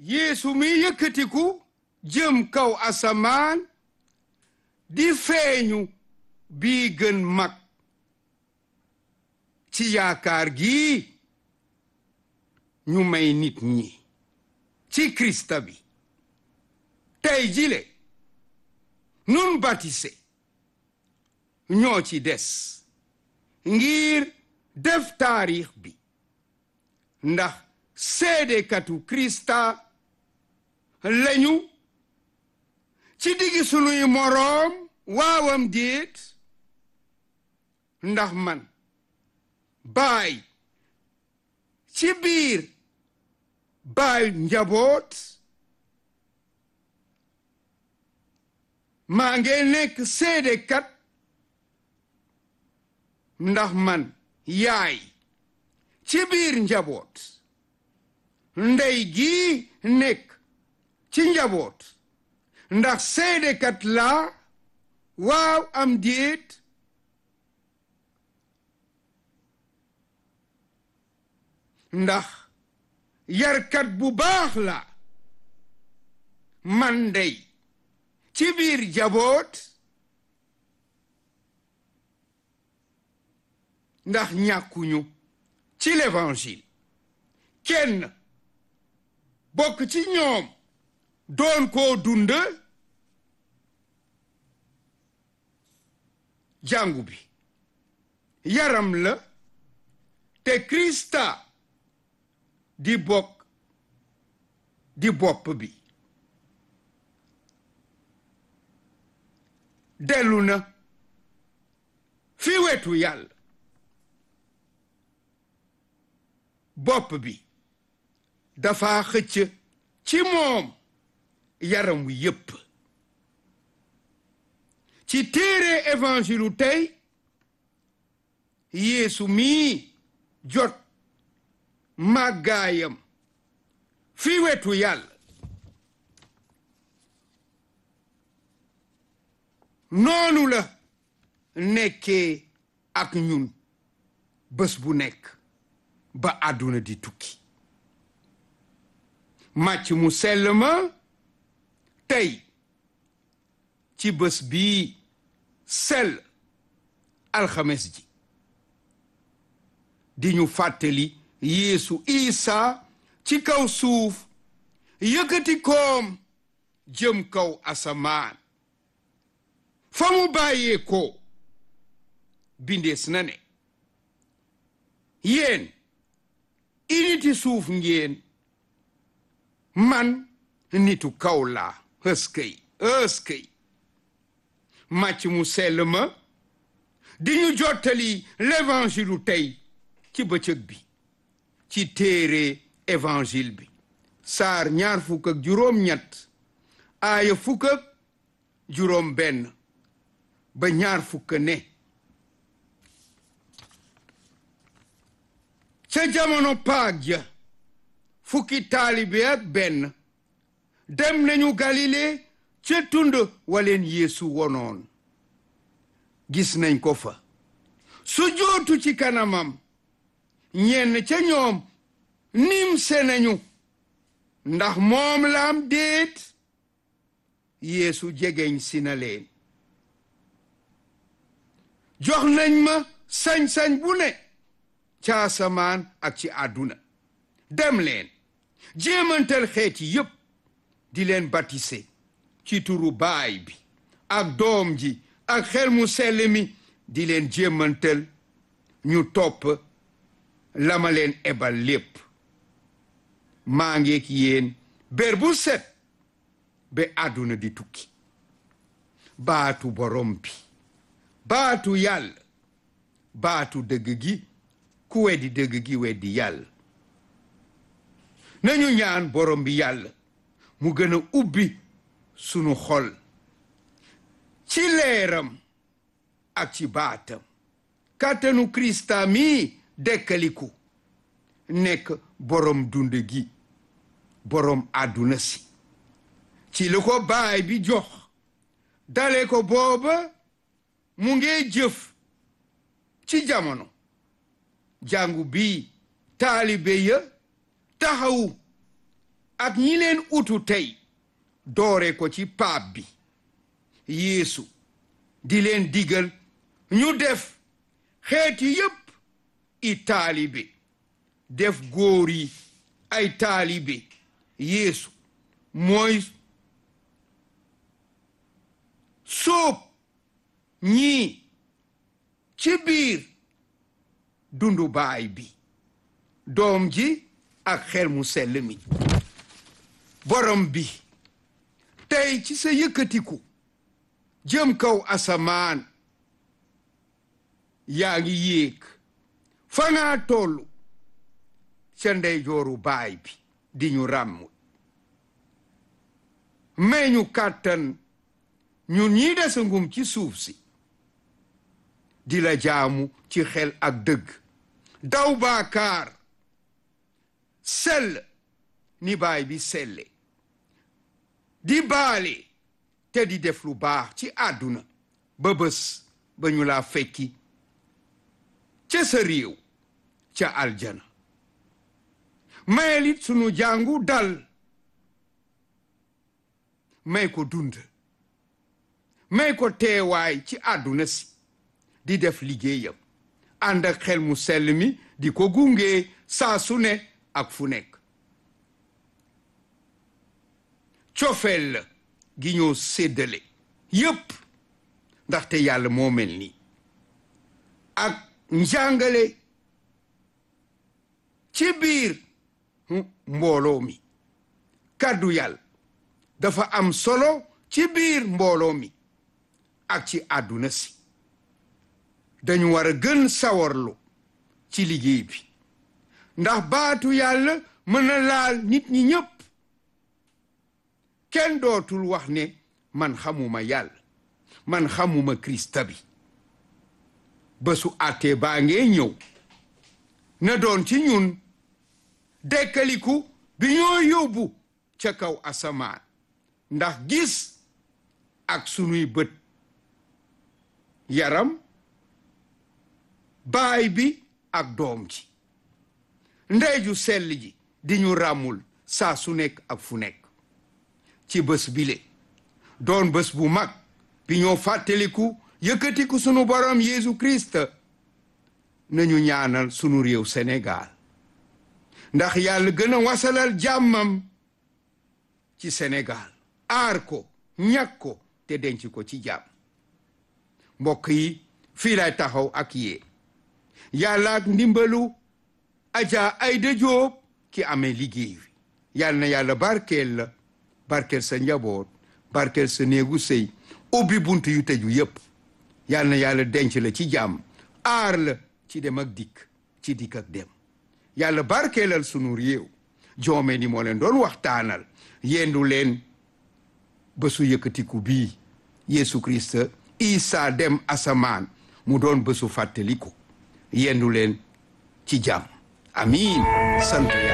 yeesu mi yëkkatiku jëm kaw asamaan di feeñu bii gën mag ci yaakaar gi ñu may nit ñi ci krista bi tey jile nun batise ñoo ci des ngir def taarix bi ndax seedekatu krista lañu ci diggi sunuy moroom waawam déet ndax man baay ci biir baay njaboot maa ngi nekk seedekat ndax man yaay ci biir njaboot ndey gi nekk ci njaboot ndax seedekat laa waaw am déet ndax yarkat bu baax la man ndey ci biir njaboot ndax ñàkkuñu ci l'évangile kenn bokk ci ñoom doon koo dund jàngu bi yaram la te Krista di bokk di bopp bi dellu na fi wetu yàlla bopp bi dafa xëcc ci moom yaram wi yépp ci téere évangile tey yeesu mii jot màggaayam fi wetu yàlla noonu la nekkee ak ñun bés bu nekk ba àdduna di tukki màcc mu sell ma tey ci bés bii sell alxames ji di ñu fàttali yeesu isa ci kaw suuf yëkkati koom jëm kaw asamaan fa mu bàyyee ko bindees na ne yéen initi suuf ngeen man nitu kaw laa ëskëy ëskëy màcc mu sell ma di ñu jottali l'évangile tey ci bëccëg bi ci téere évangile bi saar ñaar fukk ak juróom ñett aaya fukk ak juróom benn ba ñaar fukk ne ca jamono paag ja fukki taalibe ak benn dem nañu galile ca tund waleen yeesu wonoon gis nañ ko fa su jootu ci kanamam ñenn ca ñoom nim se nañu ndax moom laam déet yeesu jegeñ si na leen jox nañ ma sañ-sañ bu ne ca asamaan ak ci àdduna dem leen jéemantal xeeti yépp di leen batise ci turu baay bi ak doom ji ak xel mu sell mi di leen jéemantal ñu topp la ma leen ebal lépp maa ngeek yéen bér bu set ba àdduna di tukki baatu borom bi baatu yàlla baatu dëgg gi ku weddi dëgg gi weddi yàlla nañu ñaan borom bi yàlla mu gën a ubbi sunu xol ci leeram ak ci baatam kàttanu krista mi dekkaliku nekk borom dund gi borom àdduna si ci lu ko baay bi jox dale ko booba mu ngi jëf ci jamono jàngu bi taalibe ya taxawu ak ñi leen utu tey doore ko ci paap bi yeesu di leen digal ñu def xeeti yépp i taalibe def góor yi ay taalibe yeesu mooy sóob ñii ci biir dundu baay bi doom ji ak xel mu sell mi borom bi tey ci sa yëkkatiku jëm kaw asamaan yaa ngi yéeg fa ngaa tollu ca ndeyjooru baay bi di ñu ràmm may ñu kàttan ñun ñii desa ngum ci suuf si di la jaamu ci xel ak dëgg daw baakaar sell ni baay bi selle di baale te di def lu baax ci àdduna ba bés ba ñu laa fekki ca sa réew ca aljana mayelit sunu jàngu dal may ko dund may ko teewaay ci àdduna si di def liggéeyam ànd ak xel mu sell mi di ko gunge saa su ne ak fu nekk cofeel la gi ñoo séddale yépp ndaxte yàlla moo mel nii ak njàngale ci biir mbooloo mi kàddu yàlla dafa am solo ci biir mbooloo mi ak ci àdduna si dañu war a gën sawarlu ci liggéey bi ndax baatu yàlla mën na laal nit ñi ñépp kenn dootul wax ne man xamuma yàlla man xamuma krista bi bésu àttee baa ngee ñëw na doon ci ñun dekkaliku bi ñoo yóbbu ca kaw asamaan ndax gis ak sunuy bët yaram baay bi ak doom ji ndeyju sell ji di ñu ràmmul saa su nekk ak fu nekk ci bés bile doon bés bu mag bi ñoo fàttaliku yëkkatiku sunu borom Yeesu Christ nañu ñaanal sunu réew Sénégal ndax yàlla gën a wasalal jàmmam ci Sénégal aar ko ñàkk ko te denc ko ci jàmm mbokk yi fii lay taxaw ak yee yàlla ak ndimbalu Adja Aïda Diop ki amee liggéey wi yàlla na yàlla barkeel la barkeel sa njaboot barkeel sa néegu sëy ubbi bunt yu tëju yépp yàlla na yàlla denc la ci jàmm aar la ci dem ak dikk ci dikk ak dem yàlla barkeelal sunu réew joome ni moo leen doon waxtaanal yendu leen bésu yëkkatiku bii Yeesu Christ Isa dem asamaan mu doon bésu fàttaliku yendu leen ci jàmm amiin sant